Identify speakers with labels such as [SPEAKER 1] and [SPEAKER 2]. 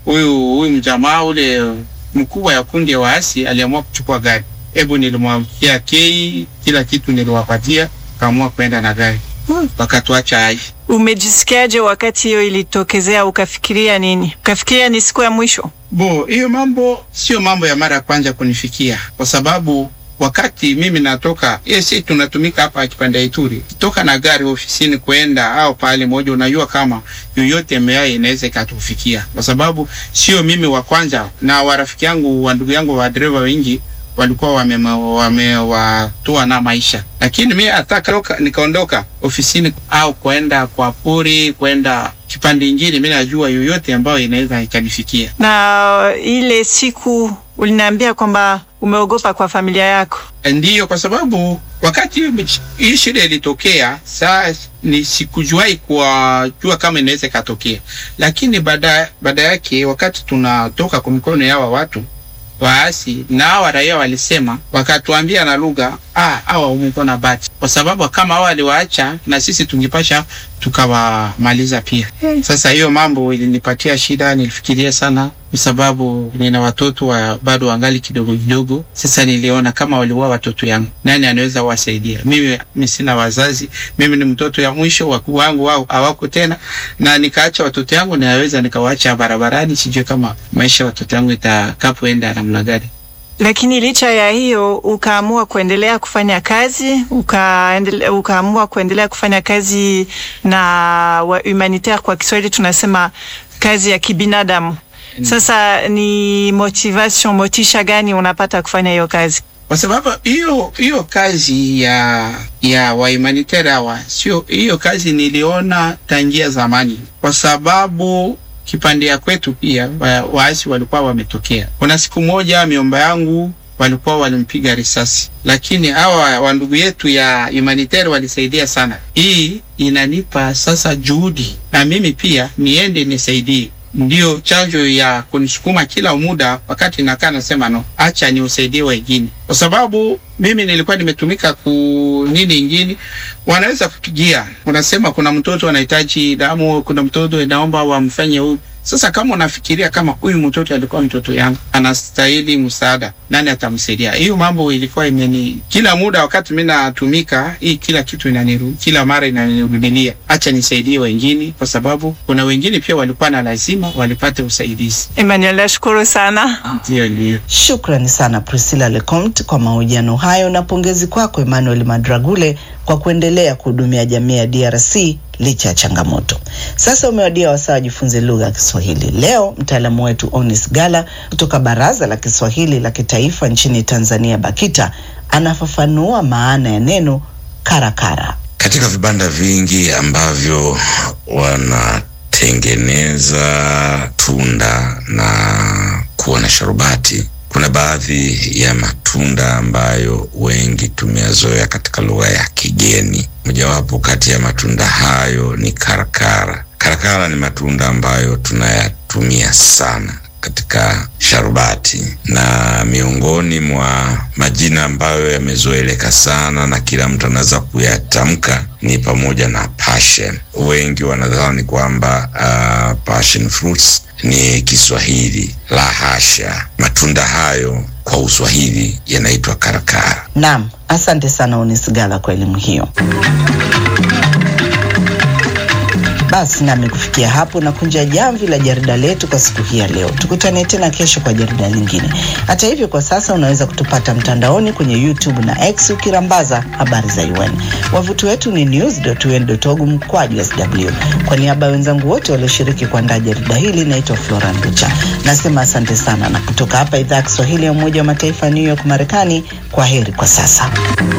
[SPEAKER 1] huyu huyu mjamaa ule mkubwa ya kundi ya waasi aliamua kuchukua gari. Hebu nilimwamkia kei, kila kitu niliwapatia, kaamua kwenda na gari wakatuacha hai.
[SPEAKER 2] Umejisikiaje wakati hiyo ilitokezea? Ukafikiria nini? Ukafikiria ni siku ya mwisho?
[SPEAKER 1] Bo, hiyo mambo sio mambo ya mara ya kwanza kunifikia, kwa sababu wakati mimi natoka si tunatumika hapa kipande ya Ituri, toka na gari ofisini kwenda au pale moja, unajua kama yoyote mbaya inaweza ikatufikia, kwa sababu sio mimi wa kwanza, na warafiki yangu wa ndugu yangu wa dereva wengi walikuwa wamewatoa wame na maisha, lakini mimi ataka nikaondoka ofisini au kwenda kwa pori kwenda kipande ingine, mimi najua yoyote ambayo inaweza ikanifikia.
[SPEAKER 2] Na ile siku uliniambia kwamba umeogopa kwa familia yako.
[SPEAKER 1] Ndiyo, kwa sababu wakati hii shida ilitokea, saa ni sikujuai kuwajua kama inaweza ikatokea, lakini baada baada yake wakati tunatoka kwa mikono yawa watu waasi na hawa raia walisema, wakatuambia na lugha ah, hawa umekuwa na bahati, kwa sababu kama hawa waliwaacha na sisi tungipasha tukawamaliza pia. Sasa hiyo mambo ilinipatia shida, nilifikiria sana, kwa sababu nina watoto wa bado wangali kidogo kidogo. Sasa niliona kama waliua watoto yangu, nani anaweza wasaidia? Mimi mimi sina wazazi, mimi ni mtoto ya mwisho, wakuu wangu wao hawako tena, na nikaacha watoto yangu, naweza nikawaacha barabarani, sijui kama maisha ya watoto yangu itakapoenda namna gani.
[SPEAKER 2] Lakini licha ya hiyo ukaamua kuendelea kufanya kazi, ukaendele, ukaamua kuendelea kufanya kazi na wa humanitaire, kwa Kiswahili tunasema kazi ya kibinadamu. Sasa ni motivation, motisha gani unapata kufanya hiyo kazi?
[SPEAKER 1] Kwa sababu hiyo hiyo kazi ya ya wa humanitaire hawa, sio hiyo kazi niliona tangia zamani, kwa sababu kipande ya kwetu pia waasi walikuwa wametokea. Kuna siku moja miomba yangu walikuwa walimpiga risasi, lakini hawa wa ndugu yetu ya humanitaire walisaidia sana. Hii inanipa sasa juhudi na mimi pia niende nisaidie. Ndio chanjo ya kunisukuma kila muda, wakati nakaa nasema no, acha ni usaidie wengine, kwa sababu mimi nilikuwa nimetumika ku nini ingine, wanaweza kupigia, unasema kuna mtoto anahitaji damu, kuna mtoto inaomba wamfanye huyu. Sasa kama unafikiria kama huyu mtoto alikuwa mtoto yangu, anastahili msaada, nani atamsaidia? Hiyo mambo ilikuwa imeni kila muda, wakati mimi natumika hii, kila kitu inaniru kila mara inanirudilia, acha nisaidie wengine, kwa sababu kuna wengine pia walikuwa na lazima walipate usaidizi.
[SPEAKER 2] Emmanuel, nashukuru sana.
[SPEAKER 1] Ndio, ndio.
[SPEAKER 3] Shukrani sana Priscilla Lecomte kwa mahojiano hayo na pongezi kwako Emmanuel Madragule kwa kuendelea kuhudumia jamii ya DRC licha ya changamoto. Sasa umewadia wasaa wajifunze lugha ya Kiswahili. Leo mtaalamu wetu Onis Gala kutoka Baraza la Kiswahili la Kitaifa nchini Tanzania, BAKITA, anafafanua maana ya neno karakara.
[SPEAKER 4] Katika vibanda vingi ambavyo wanatengeneza tunda na kuwa na sharubati kuna baadhi ya matunda ambayo wengi tumeyazoea katika lugha ya kigeni. Mojawapo kati ya matunda hayo ni karakara. Karakara ni matunda ambayo tunayatumia sana katika sharubati, na miongoni mwa majina ambayo yamezoeleka sana na kila mtu anaweza kuyatamka ni pamoja na passion. Wengi wanadhani kwamba uh, passion fruits ni Kiswahili. La hasha, matunda hayo kwa Uswahili yanaitwa karakara.
[SPEAKER 3] Naam, asante sana Onis Gala kwa elimu hiyo. Basi nami kufikia hapo na kunja jamvi la jarida letu kwa siku hii ya leo. Tukutane tena kesho kwa jarida lingine. Hata hivyo, kwa sasa unaweza kutupata mtandaoni kwenye YouTube na X ukirambaza habari za UN. Wavuti wetu ni news.un.org mkwaju sw. Kwa niaba ya wenzangu wote walioshiriki kuandaa jarida hili, naitwa Flora Nducha. Nasema asante sana, na kutoka hapa idhaa ya Kiswahili ya Umoja wa Mataifa New York, Marekani, kwa heri kwa sasa.